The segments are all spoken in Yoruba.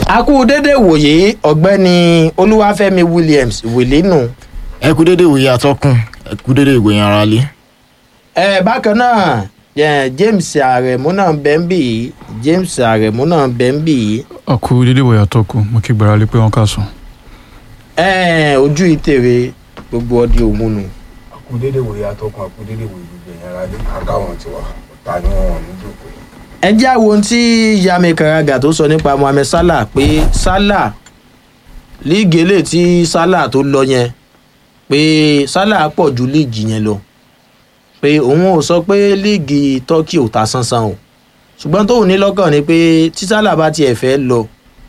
a kú dédé wòye ọ̀gbẹ́ni olúwàfẹ́mi williams wìlínù. ẹ kú dédé ìwòye atọ́kùn ẹ kú dédé ìwòye ara lé. ẹ bákan náà eh, james aremu náà bẹ́ ń bì í james aremu náà bẹ́ ń bì í. ọkù dédé wòye àtọkù mo kí gbára lé pé wọn kà sùn. ẹ ojú ìtèrè gbogbo ọdí òmùnù. akudede wòye atọkùn akudede wòye gbogbo ẹ̀yìn ara lé àtàwọn tiwa ọ̀tá ni wọ́n ní dòkó. ẹ jẹ́ àwọn ohun tí yami karaga tó sọ nípa mohammed salah pé salah líìgì eléyìí tí salah tó lọ yẹn pé salah pọ̀ ju líìgì yẹn lọ pé òun ò sọ pé líìgì turkey ò ta sánsán o ṣùgbọ́n tóun ní lọ́kàn ni pé tí salah bá tiẹ̀ fẹ́ lọ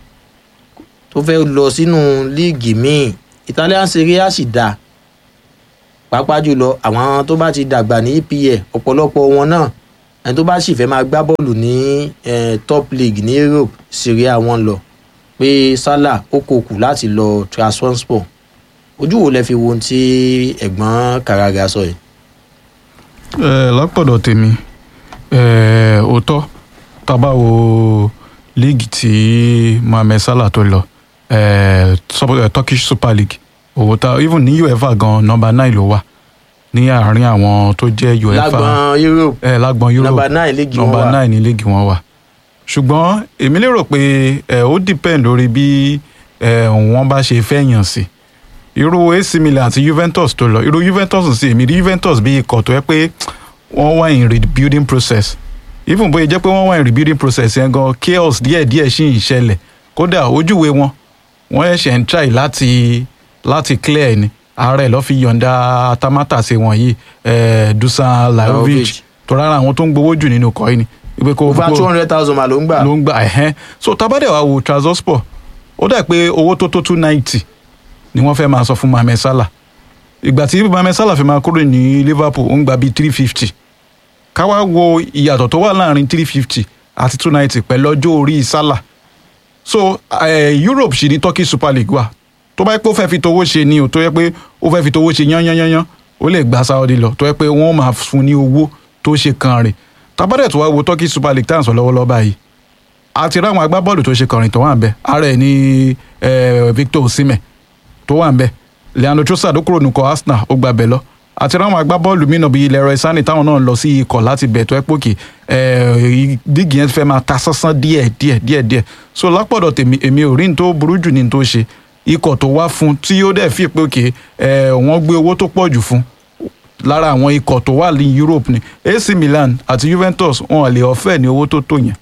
tó fẹ́ lọ sínú líìgì míì italian serie a sì dáa pàápàá jùlọ àwọn tó bá ti dàgbà ní epl ọ̀pọ̀lọpọ̀ wọn náà ẹni tó bá sì fẹ́ máa gbá bọ́ọ̀lù ní eh, top league ní europe serie a wọn lọ pé salah ó kò kù láti lọ transfer ojú wo lẹ fi wo ohun tí ẹ̀gbọ́n karaga sọ yìí. ẹ lápọ̀dọ̀ tèmi ẹ òótọ́ tábà wo líìgì tí mohammed salah tó lọ ẹ sọ- ẹ, turkish super league òótọ́ even ní uefa gan nọmba nine ló wà ní àárín àwọn tó jẹ́ uefa lágbọn europe ẹ lágbọn europe nọmba nine léegi wọn nọmba wà nine ní líìgì wọn wà ṣùgbọ́n èmi lérò pé ẹ ó depend lórí bí ẹ wọ́n bá ṣe fẹ́ yàn sí irú ac milan àti juventus tó lọ irú juventus sì èmi rí juventus bí ikọ̀ tó yẹ pé wọ́n wà in rebuilding process even bóyá jẹ́ pé wọ́n wà in rebuilding process yẹn gan chaos díẹ̀díẹ̀ sì ń ṣẹlẹ̀ kódà ojúwe wọn wọ́n ẹ̀ṣẹ̀ ń try láti láti clear ni ààrẹ lọ́ fi yọ̀ǹda tamátàsé wọ̀nyí eh, dusan lajovic Lajovic. tó rárá àwọn tó ń gbowó jù nínú kọ́ yìí ni wípé kó over kó- two hundred thousand ma ló ń gbà ló ń gbà ẹ̀hẹ́n so tabadẹ wa wo transport ó dà pé owó tó tó two ninety ni wọ́n fẹ́ máa sọ fún mohammed salah ìgbà tí mohammed salah fi máa kúrò ní liverpool ó ń gba bíi three fifty káwá wo ìyàtọ̀ tó wà láàrin three fifty àti two ninety pẹ̀lú ọjọ́ orí salah so eh, europe sì ní turkey super league wà tó bá yẹ pé ó fẹ́ fi towó ṣe ni o tó yẹ pé ó fẹ́ fi towó ṣe yányányányán ó lè gba saudi lọ tó yẹ pé wọ́n máa fún ní owó tó ṣe kan rè tabadẹ tó wá wo turkey super league tá à ń sọ lọ́wọ́lọ́wọ́ báyìí àti ráwọn agbábọ́ọ̀lù tó ṣe kọrin tó wà ń bẹ ara ẹ̀ ní eh, victor osimhen tó wà ń bẹ leandro trossard ó kúrò nùkọ arsenal ó gba bẹ̀ lọ àti ráwọn agbábọ́ọ̀lù mìíràn bíi leroy sani táwọn náà lọ sí ikọ̀ láti bẹ̀ tó ẹ́ pòkè dígì yẹn fẹ́ máa ta sánsán díẹ̀ díẹ̀ díẹ̀ díẹ̀ so lápọ̀dọ̀ tèmi èmi ò rí ní tó burú jù ní tó ṣe ikọ̀ tó wá fún tí ó dẹ̀ fi pé òkè wọ́n gbé owó tó pọ̀ jù fún lára àwọn ikọ̀ tó wà ní europe ni ac milan àti juventus wọn lè ọ̀fẹ́ ní owó tó tó yẹn.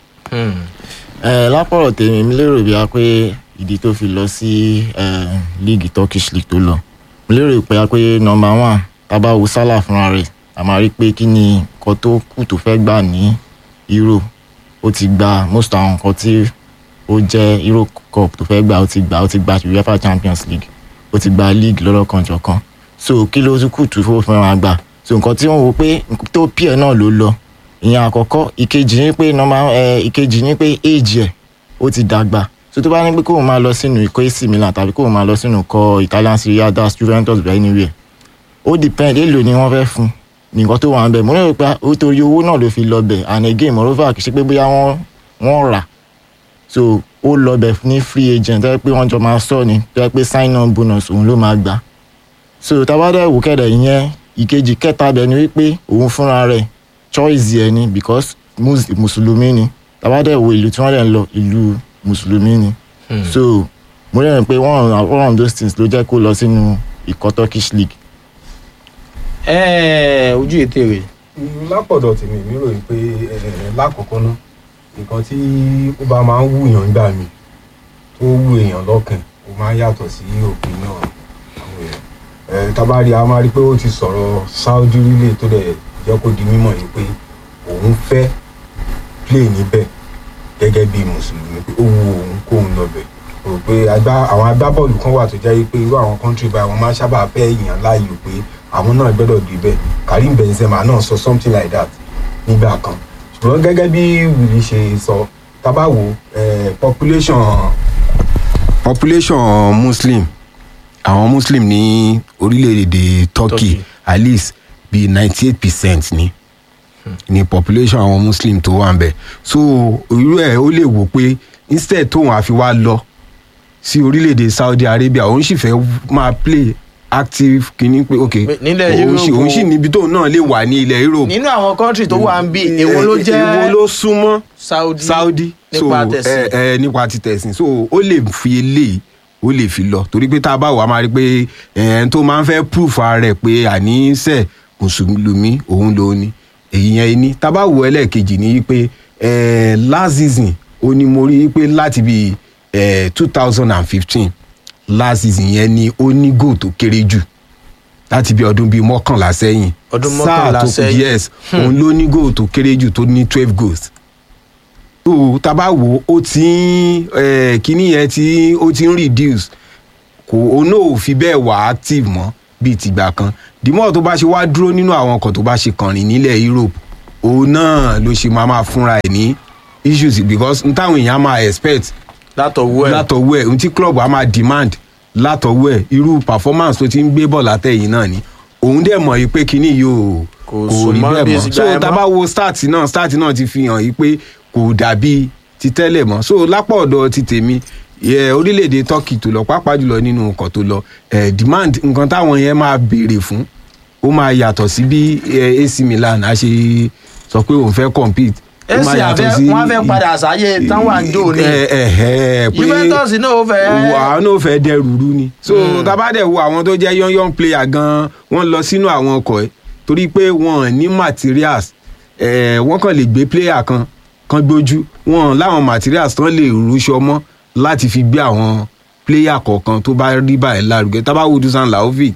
ẹ lápọ̀rọ̀ tèmi mi lérò bí a pé ìdí tó fi lọ sí eh, league turkish league tó lọ mo lérò pé a pé number one tábà wo salah fúnra rẹ̀ a máa rí pé kí ni nǹkan tó kù tó fẹ́ gbà ní euro ó ti gba most àwọn nǹkan tí ó jẹ́ euro cup tó fẹ́ gbà ó ti gbà ó ti gba uefa champions league ó ti gba league lọ́lọ́kanjọ̀kan so kí ló tún kù tó fẹ́ máa gbà so nǹkan tí wọ́n wò pé nǹkan tó pìẹ́ náà ló lọ ìyẹn àkọ́kọ́ ìkejì ní pé nọ́mbà ẹ ìkejì ní pé éèjì ẹ̀ ó ti dàgbà so tó bá ní pé kóun máa lọ sínú ikọ̀ ac milan tàbí kóun máa lọ sínú ikọ̀ italian serie a das juventus bẹ́ẹ̀ anywhere ó depend èlò ni wọ́n fẹ́ fún nǹkan tó wà ń bẹ̀ mo lérò pé ó torí owó náà ló fi lọ bẹ̀ and again moreover kì í ṣe pé bóyá wọ́n wọ́n rà so ó lọ bẹ̀ ní free agent tó yẹ pé wọ́n jọ máa sọ ni tó yẹ pé sign on bonus òun ló máa gbà so tabadẹ wò kẹdẹ ìyẹn ìkejì kẹta bẹ ni wípé òun fúnra rẹ̀ choice ẹ ni because mus- mùsùlùmí ni tabadẹ wo ìlú tí wọ́n lè ń lọ ìlú mùsùlùmí ni so mo rẹ̀ pé one of one of those things ló jẹ́ kó lọ sínú ikọ̀ turkish league ẹ ojú ìtèrè lápọ̀dọ̀ tèmi mi ròyìn pé eh, lákọ̀ọ́kọ́ ná nǹkan tí ó bá máa ń wúyàn gbà mí tó wú èèyàn lọ́kàn ó máa ń yàtọ̀ sí opinion àwọn èèyàn Eh, tabari a máa rí pé ó ti sọ̀rọ̀ saudi rílẹ̀ tó dẹ̀ jẹ́ kó di mímọ̀ yìí pé òun fẹ́ play níbẹ̀ gẹ́gẹ́ bí mùsùlùmí pé ó wu òun kóun lọ́bẹ̀ rò pé agbá- àwọn agbábọ́ọ̀lù kan wà tó jẹ́ pé irú àwọn country báyìí wọ́n máa ń sábà fẹ́ èèyàn láàyò pé àwọn náà gbọ́dọ̀ débẹ̀ karim benzema náà sọ something like that nígbà kan ṣùgbọ́n gẹ́gẹ́ bí wìlì ṣe sọ tábàwò population population muslim àwọn muslim ní orílẹ̀-èdè turkey Turkey. at least bíi ninety eight percent ni ní population àwọn muslim tó wà ń bẹ̀ so irú ẹ̀ ó lè wò pé instead tóun àfi wá lọ sí orílẹ̀-èdè saudi arabia òun sì fẹ́ máa play active kìíní pé ok Nílẹ̀ òun sì Europe òun sì níbi tóun náà lè wà ní ilẹ̀ europe nínú àwọn kọ́ńtì tó wà ń bí èwo ló jẹ́ èwo ló súnmọ́ saudi saudi nípa so tẹ̀sìn. ẹ ẹ nípa ti tẹ̀sìn so ó lè fi eléyìí ó lè fi lọ torí pé tá a bá wà á máa rí i pé ẹ̀ẹ́n tó máa ń fẹ́ proof ara rẹ̀ pé àníṣe mùsùlùmí òun ló ní èyí yẹn ní tá a bá wò ẹlẹ́ẹ̀kejì ní pé ẹ̀ẹ́ last season ó ní mo rí i pé láti bí ẹ̀ẹ́ two thousand and fifteen last season yẹn ni ó ní goal tó kéré jù láti bí ọdún bíi mọ́kànlá sẹ́yìn Ọdún Sáà mọ́kànlá tó kù sẹ́yìn. yes òun ló ní goal tó kéré jù tó ní twelve goals tó tá a bá wò ó ti ń eh, kíní yẹn tí ó ti ń reduce kò òun náà ò fi bẹ́ẹ̀ wà active mọ́ bíi tìgbà kan dìmọ́ tó bá ṣe wá dúró nínú àwọn ọkọ̀ tó bá ṣe kànrìn nílẹ̀ Europe òun náà ló ṣe máa máa fúnra ẹ̀ ní issues because n táwọn èèyàn máa expect látọ̀wọ́ ẹ̀ látọwọ́ ẹ̀ ohun tí club á máa demand látọwọ́ ẹ̀ irú performance tó ti ń gbé bọ̀ látẹ̀yìn náà ni òun dẹ̀ mọ̀ yìí pé kíní yóò Kò kò sún rí mọ́ bẹ́ẹ̀ bí mọ́ ìsìgbà so yẹn tá a mọ́. bá wo start náà start náà ti fi hàn yìí pé kò dàbí ti tẹ́lẹ̀ mọ́ so lápá ọ̀dọ̀ ti tèmi yẹ orílẹ̀-èdè turkey tó lọ pàápàá jùlọ nínú nǹkan tó lọ eh, demand nǹkan táwọn yẹn máa béèrè fún ó máa yàtọ̀ sí bí eh, AC Milan á ṣe sọ pé òun fẹ́ compete ó máa èsì yàtọ̀ àfẹ́ sí- wọ́n fẹ́ padà sáyé táwọn àjò ni ẹ ẹ ẹ pé Juventus náà ó fẹ́ àwọn náà fẹ́ dẹrù rú ni. so tabadẹ wo àwọn tó jẹ́ young young player gan wọ́n lọ sínú àwọn ọkọ̀ ẹ̀ torí pé wọ́n ní materials ẹ̀ wọ́n kàn lè gbé player kan kan gbójú wọ́n láwọn materials tán lè rúṣọ mọ́ láti fi gbé àwọn player kọ̀ọ̀kan tó bá rí báyìí lárugẹ tábàwò dusan laovic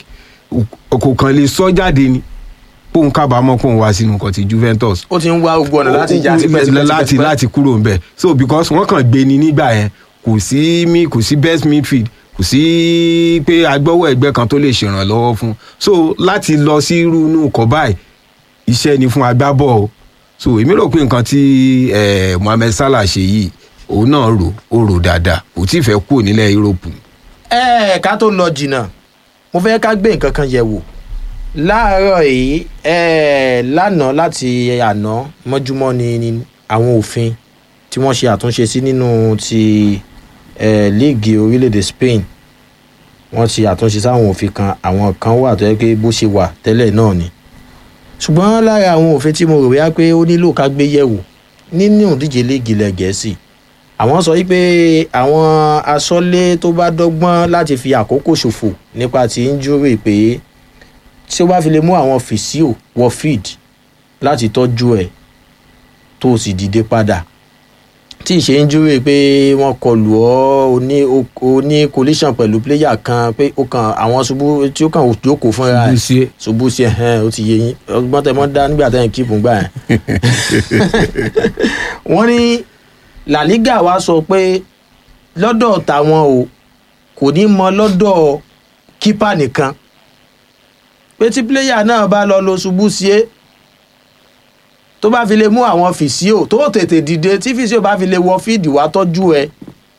kò kàn lè sọ jáde ni póun kábàámọ̀ póun wá sínú nǹkan ti Juventus ó ti ń wá gbogbo ọ̀nà láti já Ó- tipẹ́tipẹ́ láti láti kúrò ń bẹ̀ so because wọ́n kàn gbé ni nígbà yẹn kò sí mi kò sí best midfield kò sí pé agbọ́wọ́ ẹgbẹ́ kan tó lè ṣèrànlọ́wọ́ fún so láti lọ sí irú inú ọkọ̀ báyìí iṣẹ́ ni fún agbábọ̀ o so èmi rò pé nǹkan tí eh, Mohammed Salah ṣe yìí òun náà rò ó rò dáadáa kò tí ì fẹ́ kúrò nílẹ̀ Europe ẹ ká tó lọ jìnnà mo fẹ́ ká gbé nǹkan kan yẹ̀ wò láàárọ̀ yìí ẹ lánàá láti àná mọ́júmọ́ ni ni àwọn òfin tí wọ́n ṣe àtúnṣe sí nínú ti ẹ líìgì orílẹ̀-èdè Spain wọ́n ṣe àtúnṣe sáwọn òfin kan àwọn kan wà tó yẹ pé bó ṣe wà tẹ́lẹ̀ náà ni ṣùgbọ́n lára àwọn òfin tí mo rò wíyá pé ó nílò ká gbé yẹ̀wò nínú ìdíje líìgì ilẹ̀ Gẹ̀ẹ́sì àwọn sọ wípé àwọn asọ́lé tó bá dọ́gbọ́n láti fi àkókò ṣòfò nípa ti injury pé tí ó bá fi lè mú àwọn fìsíò wọ feed láti tọ́jú ẹ̀ tó o sì dìde padà tí ì ṣe injury pé wọ́n kọlù ọ́ o ní o ní collision pẹ̀lú player kan pé ó kan àwọn ṣubú tí ó kàn jókòó fúnra ẹ̀ Ṣubú ṣubú sí ẹ̀ ó ti yé yín ọgbọ́n tẹ mọ́ dá nígbà tẹ́ ẹ̀ kíìpù gbà yẹn wọ́n ní La Liga wa sọ pé lọ́dọ̀ tàwọn o kò ní mọ lọ́dọ̀ kípà nìkan pé tí píléyà náà bá lọ lo ṣubú sí é tó bá fi lè mú àwọn fìsíò tó tètè dìde tí fìsíò bá fi lè wọ fíìdì wá tọ́jú ẹ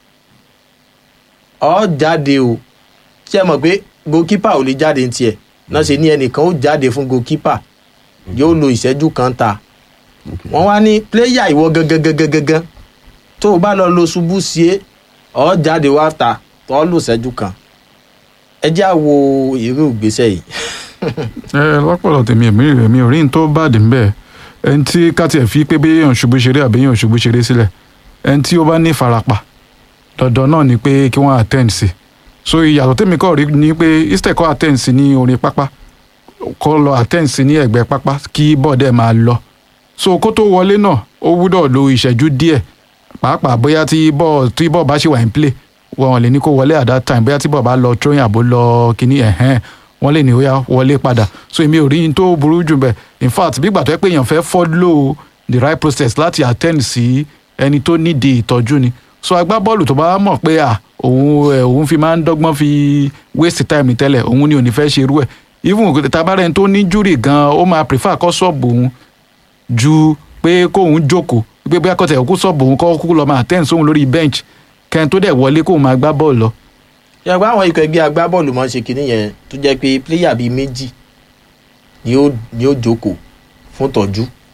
ọ jáde o ṣé ẹ mọ̀ pé goalkeeper ò lè jáde ní tiẹ̀ náà ṣe ní ẹnìkan ó jáde fún goalkeeper yóò lo ìṣẹ́jú kan ta wọ́n wá ní pléyà ìwọ gangan gangan gangan tó o bá lọ lo ṣubú sí é ọ jáde wá ta tó ọ lò ṣẹ́jú kan ẹ já wo irú ìgbésẹ̀ yìí. ẹ lọ́pọ̀lọpọ̀ tèmi èmi rẹ̀ mi ò rí n tó bàdí ń bẹ́ẹ̀ ẹni tí ká tiẹ̀ fi pé bí èèyàn ṣubú ṣeré àbí èèyàn ṣubú ṣeré sílẹ̀ ẹni tí ó bá ní ìfarapa dandan náà ni pé kí wọ́n attend sí so ìyàtọ̀ tèmi kọ́ rí ni pé instead kọ́ attend sí ní orí pápá kọ́ lọ attend sí ní ẹ̀gbẹ́ pápá kí bọ́ọ̀dẹ̀ máa lọ so kó tó wọlé náà ó gbúdọ̀ lo ìṣẹ́jú díẹ̀ pàápàá bóyá tí bọ́ọ̀ tí bọ́ọ̀ bá ṣì wà in play wọn lè ní kó wọlé at that time bóyá tí bọ́ọ̀ bá lọ throwing àbó lọ kíní ẹ̀hẹ́n wọ́n lè ní ó yá wọlé padà so èmi ò rí n tó burú jù bẹ́ẹ̀ in fact bí gbà tó yẹ pé èèyàn fẹ́ follow the right process láti attend sí ẹni tó nídìí ìtọ́jú ni so agbábọ́ọ̀lù tó bá mọ̀ pé à òun ẹ̀ òun fi máa ń dọ́gbọ́n fi waste time ní tẹ́lẹ̀ òun ni ò ní fẹ́ ṣe irú ẹ̀ even tabarẹ́ni tó ní júrì gan ó máa prefer kọ́ sọ́ọ̀bù òun ju pé kóun jókòó pé bóyá kọ́tẹ̀ òkú sọ́ọ̀bù òun kọ́ kúkú lọ́ọ́ máa attend sóhun lórí bench kẹ́ni tó dẹ̀ wọlé kóun máa gbá bọ́ọ̀lù lọ yàgbọ́ àwọn ikọ̀ ẹgbẹ́ agbábọ́ọ̀lù máa ń ṣe kinní yẹn tó jẹ́ pé pléyà bíi méjì ni ó ni ó jókòó fún tọ́jú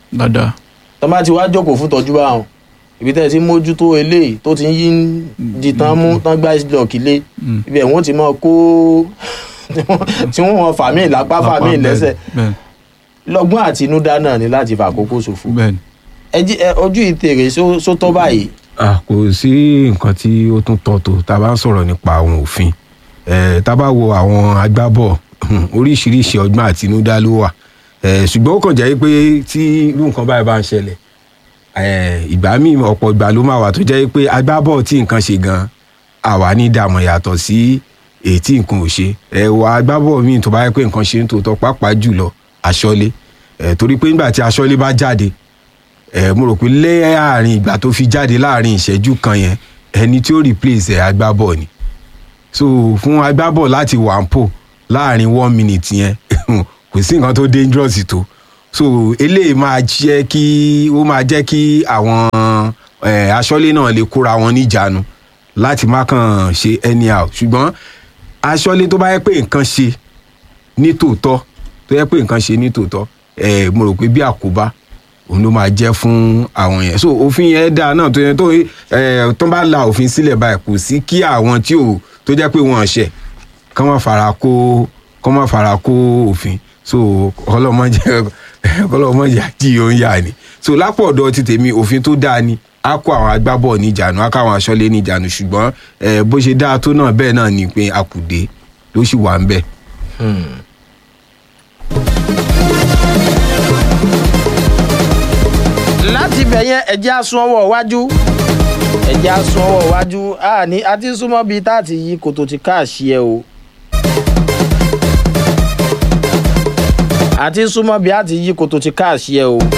dáadáa tọ́ bá ti wá jókòó fún tọ́jú bá wọn ibi tẹ́ ẹ ti mójútó eléyìí tó ti ń yí di tán mú tán gbá block ilé Mm. ibẹ̀ wọ́n ti mọ kó tí wọ́n wọn fàmí lápá fàmí Lápá, lẹ́sẹ̀ bẹ́ẹ̀ lọ́gbọ́n àtinúdá náà ni láti fàkókò ṣòfò bẹ́ẹ̀ ni. ẹ jí ẹ ojú ìtèrè só- sótọ́ báyìí Ah, kò sí nǹkan tí ó tún tọ́ tó tá a bá ń sọ̀rọ̀ nípa àwọn òfin Eh, tá a bá wo àwọn agbábọ̀ oríṣiríṣi ọgbọ́n àtinúdá ló wà Eh, ṣùgbọ́n ó kàn jẹ́ pé tí irú nǹkan báyìí bá ń ṣẹlẹ̀ eh, ìgbà míì ọ̀pọ̀ ìgbà ló máa wà tó jẹ́ pé agbábọ̀ tí nǹkan ṣe gan àwa ní dààmú yàtọ̀ sí èyí tí nǹkan ò ṣe ẹ̀wà agbábọ̀ míì tó bá yẹ pé nǹkan ṣe ń tòótọ́ pàápàá jùlọ aṣọ́lé Eh, torí pé nígbà tí aṣọ́lé bá jáde ẹ mo rò pé láàrin ìgbà tó fi jáde láàrin ìṣẹ́jú kan yẹn ẹni tí ó replace ẹ̀ agbábọ̀ ni so fún agbábọ̀ láti wà ń pò láàrin one minute yẹn kò sí nǹkan tó dangerous tó so eléyìí máa jẹ́ kí ó máa jẹ́ kí àwọn eh, aṣọ́lé náà lè kóra wọn níjàánu láti má kàn ṣe anyhow ṣùgbọ́n aṣọ́lé tó bá yẹ pé nǹkan ṣe ní tòótọ́ tó yẹ pé nǹkan ṣe ní tòótọ́ ẹ mo rò pé bí àkóbá òun ló máa jẹ́ fún àwọn yẹn so òfin yẹn dáa náà tó yẹ tó ẹ tó bá la òfin sílẹ̀ báyìí kò sí kí àwọn tí ò tó jẹ́ pé wọ́n ṣẹ̀ kán má fara kó kán má fara kó òfin so ọlọ́mọdé ọlọ́mọdé àti òun yà ni so lápò ọ̀dọ̀ ti tèmi òfin tó dáa ni a kó àwọn agbábọ̀ níjànú a kó àwọn aṣọ́lé níjànú ṣùgbọ́n ẹ bó ṣe dáa tó náà bẹ́ẹ̀ náà ni pé akùdé ló sì wà ń bẹ̀. láti ibẹ̀ yẹn ẹ̀jẹ̀ asun ọwọ́ iwájú ẹ̀jẹ̀ asun ọwọ́ iwájú àní àti súnmọ́ bíi tá a ti yí kòtò ti káàṣì ẹ o àti súnmọ́ bíi a ti yí kòtò ti káàṣì ẹ o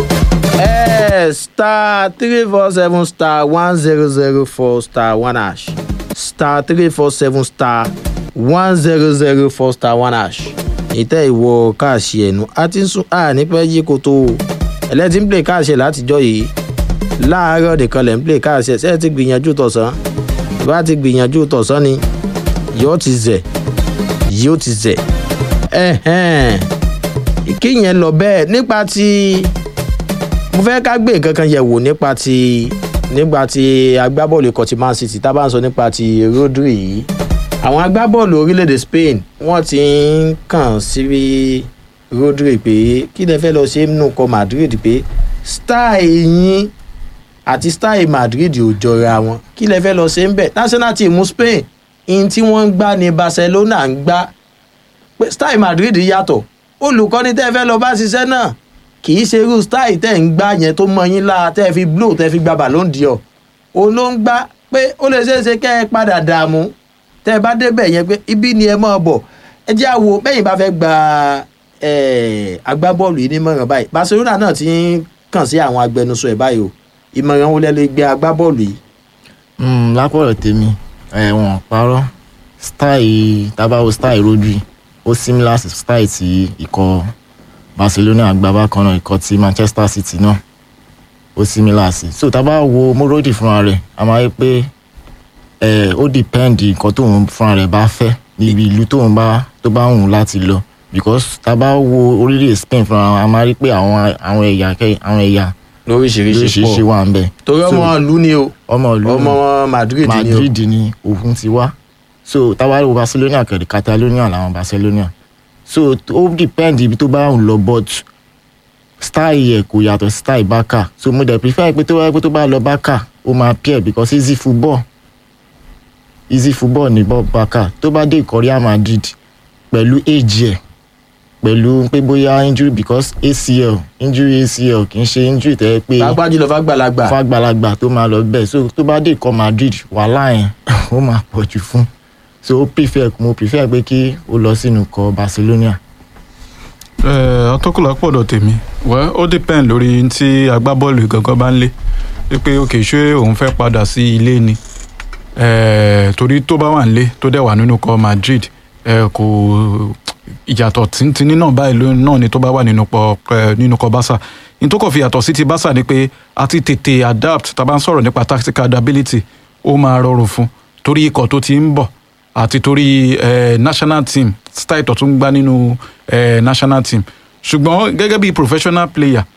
ẹ star three four seven star one zero zero four star one hash star three four seven star one zero zero four star one hash ìtẹ́ ìwọ káàṣì ẹ̀nu àti sún àní pẹ́ yí kòtò o ẹlẹ́tí ń play káàṣẹ látijọ́ yìí láàárọ̀ nìkan lẹ̀ ń play káàṣẹ ṣé ẹ ti gbìyànjú tọ̀sán bá ti gbìyànjú tọ̀sán ni yóò ti zẹ̀ yóò ti zẹ̀ ẹ̀hẹ́n ìkéyẹn lọ bẹ́ẹ̀ nípa ti mo fẹ́ ká gbé nǹkan kan yẹ̀ wò nípa ti nípa ti agbábọ́ọ̀lù ikọ̀ ti man city tá a bá ń sọ nípa ti rodri yìí àwọn agbábọ́ọ̀lù orílẹ̀-èdè spain wọ́n ti ń kàn sí rodri pé kí lẹ fẹ́ lọ ṣe nínú kọ madrid pé style yín àti style madrid ò jọra wọn kí lẹ fẹ́ lọ ṣe ń bẹ̀ national team spain in tí wọ́n ń gbá ní barcelona ń gbá pé style madrid yàtọ̀ olùkọ́ni tẹ́ fẹ́ lọ bá ṣiṣẹ́ náà kì í ṣe irú style tẹ́ ń gbá yẹn tó mọ yín lára tẹ́ fi blow tẹ́ fi gba ballon d'or òun ló ń gbá pé ó lè ṣeé ṣe kẹ́ ẹ padà dààmú tẹ́ ẹ bá débẹ̀ yẹn pé ibi ni ẹ máa bọ̀ ẹ jẹ́ àwo bẹ́yìn bá fẹ́ gba agbábọ́ọ̀lù yìí nímọ̀ràn báyìí barcelona náà ti ń kàn sí àwọn agbẹnusọ ẹ̀ báyìí o ìmọ̀ràn wo lẹ lè gbé agbábọ́ọ̀lù yìí. lápọ̀rọ̀ tèmi ẹ̀wọ̀n parọ́ style tabawo style rodri ó similar sí style ti ikọ̀ barcelona agbábá kan náà ikọ̀ ti manchester city náà ó similar sí so tábà wo morodi fúnra rẹ̀ a máa rí pé ó depend nǹkan tóun fúnra rẹ̀ bá fẹ́ níbi ìlú tóun bá tó bá wù láti lọ because tábà wo orílẹ̀ spain fúnra wọn a máa rí pé àwọn àwọn ẹ̀yà àwọn ẹ̀yà lóríṣiríṣi lóríṣiríṣi wà ń bẹ̀. torí ọmọ ìlú ni o ọmọ ìlú ọmọ madrid ni o madrid ni òun ti wá so táwa wo barcelona kẹ̀lé catalonia làwọn barcelona so ó depend ibi tó bá ń lọ but style yẹ kò yàtọ̀ sí style baka so mo dẹ̀ prefer pé tó bá pé tó bá lọ baka ó máa pẹ́ because easy football easy football ní baka tó bá dé ìkọ́ real madrid pẹ̀lú age ẹ̀ pẹ̀lú pé bóyá injury because acl injury acl kì í ṣe injury tẹ́ pé pàápàá jùlọ fàgbàlagbà fàgbàlagbà tó máa lọ bẹ́ẹ̀ so tó bá dé ìkọ́ madrid wàhálà yẹn ó máa pọ̀ jù fún so ó prefer mo prefer pé kí ó lọ sínú ikọ̀ barcelona. atọ́kùnlá pọ̀dọ̀ tèmi wẹ́ ó depend lórí tí agbábọ́ọ̀lù gangan bá ń lé wípé òkè ṣé òun fẹ́ padà sí ilé ni torí tó bá wà nílé tó dẹ̀ wà nínú ikọ̀ madrid kò ìyàtọ̀ tíntínní náà báyìí náà ni tó bá wà nínú kọ nínú kọ Barca ní tó kàn fi yàtọ̀ sí ti Barca ni pé a ti tètè adapt tá a bá ń sọ̀rọ̀ nípa tactical adaptability ó máa rọrùn fún torí ikọ̀ tó ti ń bọ̀ àti torí eh, national team style tó tún gbá nínú eh, national team ṣùgbọ́n gẹ́gẹ́ bí professional player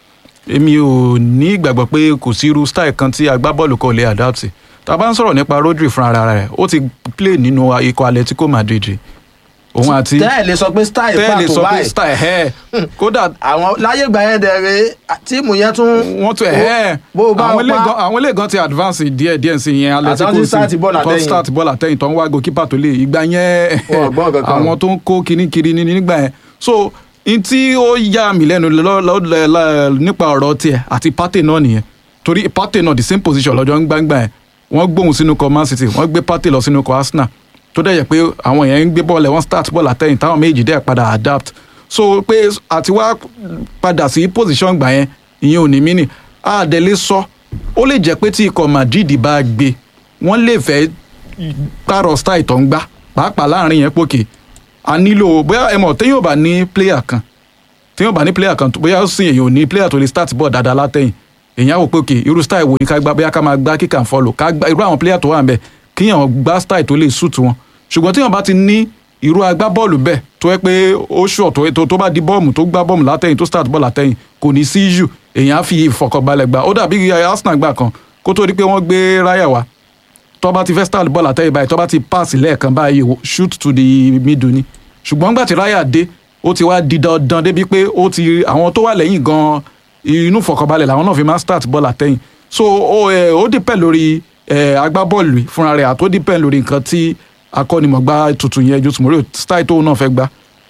èmi ò ní ìgbàgbọ́ pé kò sí irú style kan tí agbábọ́ọ̀lù kan ò lè adapt sí tá a bá ń sọ̀rọ̀ nípa Rodri fúnra ara rẹ̀ ó ti play nínú ikọ̀ Atletico Madrid rí. òun àti tẹ́ẹ̀ lè sọ pé style tẹ́lẹ̀ pàtó sọ pé báyìí style ẹ̀ kódà àwọn láyé ìgbà yẹn dẹ̀rẹ̀ tíìmù yẹn tún wọ́n tún ẹ̀ bó o bá àwọn ilé pa gan àwọn ilé gan ti advance díẹ̀ díẹ̀ sí yẹn Atletico Àtàwọn tí start bọ́ọ̀lù tó àtẹ̀yìn. start bọ́ọ̀lù àtẹ̀yìn tó ń wá goalkeeper tó lè ìgbà yẹn Wọn ò gbọ́ nǹkan kan. àwọn tó ń kó kinní kiri ní nígbà yẹn so n tí ó yà mí lẹ́nu lọ́- lọ́- lọ́- lọ́- nípa ọ̀rọ̀ tiẹ̀ àti Partey náà nìyẹn torí Partey náà the same position lọ́jọ́ ń gbangba yẹn wọ́n gbóhùn sínú kọ Man City wọ́n gbé Partey lọ sínú kọ Arsenal tó dẹ̀ yẹ pé àwọn yẹn ń gbé bọ́ọ̀lù ẹ̀ wọ́n start bọ́ọ̀lù àtẹ̀yìn táwọn méjì dẹ̀ padà adapt so pé àti wá padà sí position gbà yẹn ìyẹn ò ní mí nì àdẹ̀lé sọ ó lè jẹ́ pé tí ikọ̀ Madrid bá gbé wọ́n lè fẹ́ pààrọ̀ style tó ń gbá pàápàá láàrin yẹn pòkè a nílò bóyá ẹ mọ̀ téèyàn ò bá ní player kan téèyàn ò bá ní player kan tó- bóyá ó sì èèyàn ò ní player tó lè start ball dáadáa látẹ̀yìn èèyàn á wò pé òkè irú style wo ni ká gbá bóyá ká máa gbá kíkà ń follow ká gbá irú àwọn player tó wà ń bẹ̀ kíyàn gbá style tó lè suit wọn ṣùgbọ́n téèyàn bá ti ní irú agbábọ́ọ̀lù bẹ́ẹ̀ tó yẹ pé ó ṣọ̀ tó tó tó bá di bọ́ọ̀mù tó gbá bọ́ọ̀mù látẹ̀yìn tó start ball látẹ̀yìn kò ní sí issue èèyàn á fi ìfọkànbalẹ̀ gbá ó dàbí Arsenal gbà kan kó tó di pé wọ́n gbé ráyà wá tó bá ti fẹ́ start ball àtẹ́yìn báyìí tó bá ti pass lẹ́ẹ̀kan báyìí o, shoot to the middle ni ṣùgbọ́n nígbà tí ráyà dé ó ti wá di dandan débi pé ó ti àwọn tó wà lẹ́yìn gan inú fọkànbalẹ̀ làwọn náà fi máa start ball àtẹ́yìn so ó ẹ, ó depend lórí ẹ, agbábọ́ọ̀lù fúnra rẹ̀ àtó depend lórí nǹkan tí akọ́nimọ̀gbá tuntun yẹn Jose Mourinho style tóun náà fẹ́ gbá.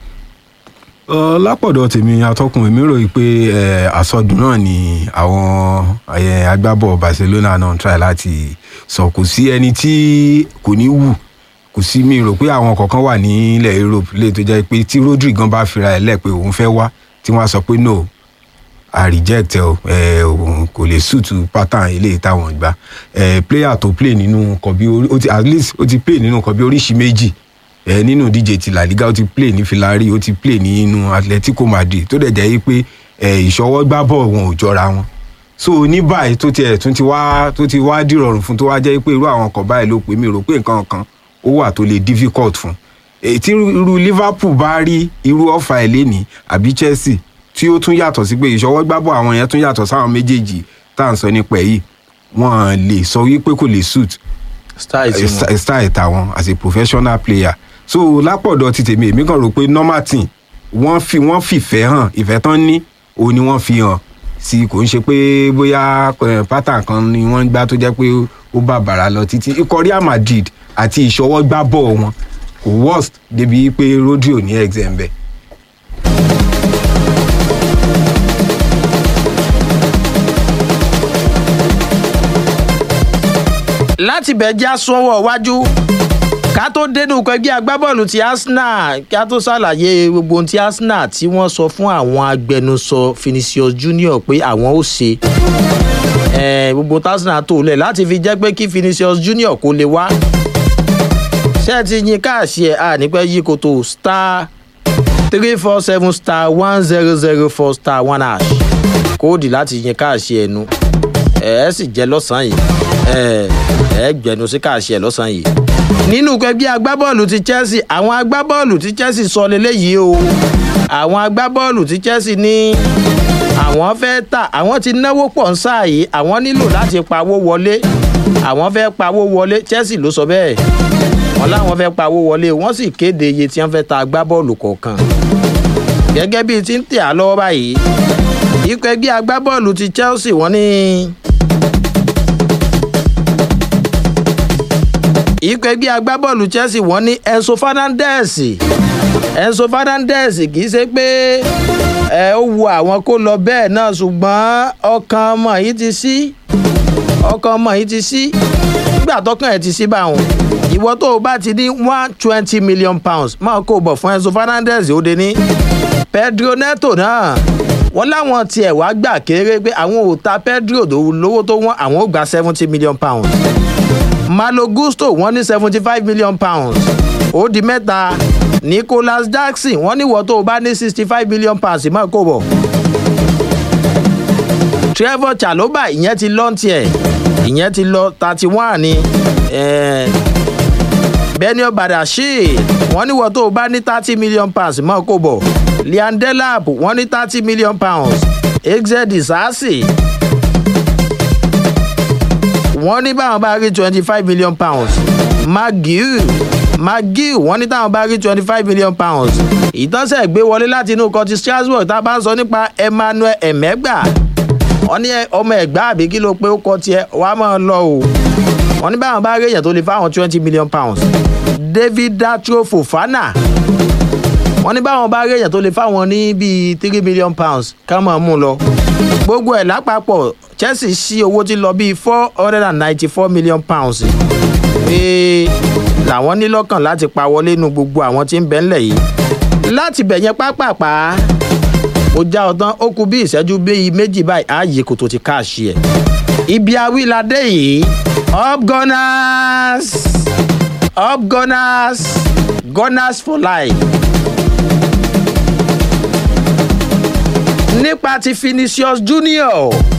Ọ, lápọ̀dọ̀ tèmi atọ́kùn èmi rò pé ẹ, àsọdùn náà ni àwọn ẹ, agbábọ̀ Barcelona náà ń try láti sọ kò sí ẹni tí kò ní wù kò sí mi rò pé àwọn kọ̀ọ̀kan wà nílẹ̀ Europe lè tó jẹ́ pé tí Rodri gan bá fira ẹ̀ lẹ̀ pé òun fẹ́ wá tí wọ́n á sọ pé no I reject ẹ o ẹ òun kò lè suit pattern eléyìí táwọn gbà ẹ player tó play nínú nǹkan bí orí ó ti at least ó ti play nínú nǹkan bí oríṣi méjì ẹ nínú díje ti La Liga ó ti play ní Villarreal ó ti play nínú Atletico Madrid tó dẹ̀ jẹ́ yí pé ẹ ìṣọwọ́ gbá bọ̀ wọn ò jọra wọn so ní báyìí tó tiẹ̀ tún ti wá tó ti wá dìrọ̀rùn fún tó wá jẹ́ pé irú àwọn kan báyìí ló pè mí rò pé nǹkan kan ó wà tó lè difficult fún èyí tí irú Liverpool bá rí irú ọ̀fà ẹ̀ lénìí àbí Chelsea tí ó tún yàtọ̀ sí pé ìṣọwọ́ gbá bọ̀ àwọn yẹn tún yàtọ̀ sáwọn méjèèjì tá à ń sọ nípa ẹ̀ yìí wọ́n lè sọ wípé kò lè suit style tí wọn. sta- style tàwọn as a professional player so lápọ̀dọ̀ ti tèmi èmi kàn rò pé normal team wọ́n fi wọ́n fìfẹ́ hàn ìfẹ́ tán ní òun ni wọ́n fi hàn sí kò ń ṣe pé bóyá eh, pattern kan ni wọ́n ń gbá tó jẹ́ pé ó bá bàrà lọ títí ikọ̀ Real Madrid àti ìṣọwọ́ gbá bọ̀ wọn kò worst débi pé Rodri ò ní exam bẹ́ẹ̀. láti bẹ̀ já sọ́wọ́ wájú ká tó dénú pẹ̀gbẹ́ agbábọ́ọ̀lù ti Arsenal ká tó ṣàlàyé gbogbo ohun tí Arsenal tí wọ́n sọ fún àwọn agbẹnusọ Vinicius Junior pé àwọn ó ṣe Eh, gbogbo tí Arsenal tó lẹ̀ láti fi jẹ́ pé kí Vinicius Junior kó lè wá ṣé ẹ ti yin káàṣì ẹ̀ à nípẹ́ yí koto star three four seven star one zero zero four star one hash kóòdì láti yin káàṣì ẹ̀ nu ẹ ẹ sì jẹ lọ́sàn-án yìí ẹ ẹ gbẹnu sí káàṣì ẹ lọ́sàn-án yìí. nínú ẹgbẹ́ agbábọ́ọ̀lù ti Chelsea àwọn agbábọ́ọ̀lù ti Chelsea sọ lélẹ́yìí o àwọn agbábọ́ọ̀lù ti Chelsea ní àwọn fẹ́ tà àwọn ti náwó pọ̀ ń sáà yìí àwọn nílò láti pawó wọlé àwọn fẹ́ pawó wọlé Chelsea ló sọ bẹ́ẹ̀ wọ́n láwọn fẹ́ pawó wọlé wọ́n sì kéde iye tí wọ́n fẹ́ ta agbábọ́ọ̀lù kọ̀ọ̀kan gẹ́gẹ́ bíi ti ń tẹ̀ á lọ́wọ́ báyìí ikọ̀ ẹgbẹ́ agbábọ́ọ̀lù ti Chelsea wọ́n ní. ikọ̀ ẹgbẹ́ agbábọ́ọ̀lù Chelsea wọ́n ní Enzo Fernandez Enzo Fernandez kì í ṣe pé ẹ ó wu àwọn kó lọ bẹ́ẹ̀ náà ṣùgbọ́n ọkàn ọmọ yìí ti sí ọkàn ọmọ yìí ti sí nígbà tọkàn ẹ̀ ti sí báwọn ìwọ tó o bá ti ní one twenty million pounds máa kó o bọ̀ fún Enzo Fernandez ó de ní Pedro Neto náà wọ́n láwọn tiẹ̀ wá gbà kéré pé àwọn ò ta Pedro tó lówó tó wọ́n àwọn ò gba seventy million pounds Malo Gusto wọ́n ní seventy five million pounds ó di mẹ́ta Nicholas Jackson wọ́n ní ìwọ tó o bá ní sixty five million pounds máa kó bọ̀ Trevor Chalobah ìyẹn ti lọ́n tiẹ̀ ìyẹn ti lọ thirty one ni eh, Benio Badashir wọ́n ní ìwọ tó o bá ní thirty million pounds máa kó bọ̀ Liam Delap wọ́n ní thirty million pounds exed sasi wọ́n ní báwọn bá rí twenty five million pounds magiu magiu wọ́n ní táwọn bá rí twenty five million pounds ìtọ́sẹ̀ gbé wọlé láti inú curtis strasbourg tá a bá ń sọ nípa emmanuel emegba wọ́n ní ọmọ ẹ̀gbá àbí kí ló pé ó kọ́ tiẹ̀ wàá máa lọ o wọ́n ní báwọn bá rí èèyàn tó lè fáwọn twenty million pounds david datro fofana wọ́n ní báwọn bá rí èèyàn tó lè fáwọn ní bíi three million pounds ká máa mú un lọ gbogbo ẹ̀ lápapọ̀ chelsea sí owó tí lọ bíi four hundred and ninety four million pounds pé làwọn ní lọ́kàn láti pa wọlé nu gbogbo àwọn tí ń bẹ́ ńlẹ̀ yìí láti bẹ̀yẹn pápápá ó já ọtán ó kú bí ìṣẹ́jú bíi méjì báyìí ààyè kò tó ti káàṣì ẹ̀ ibi awíladé yìí up gunners up gunners gunners for life. nípa ti Vinicius Junior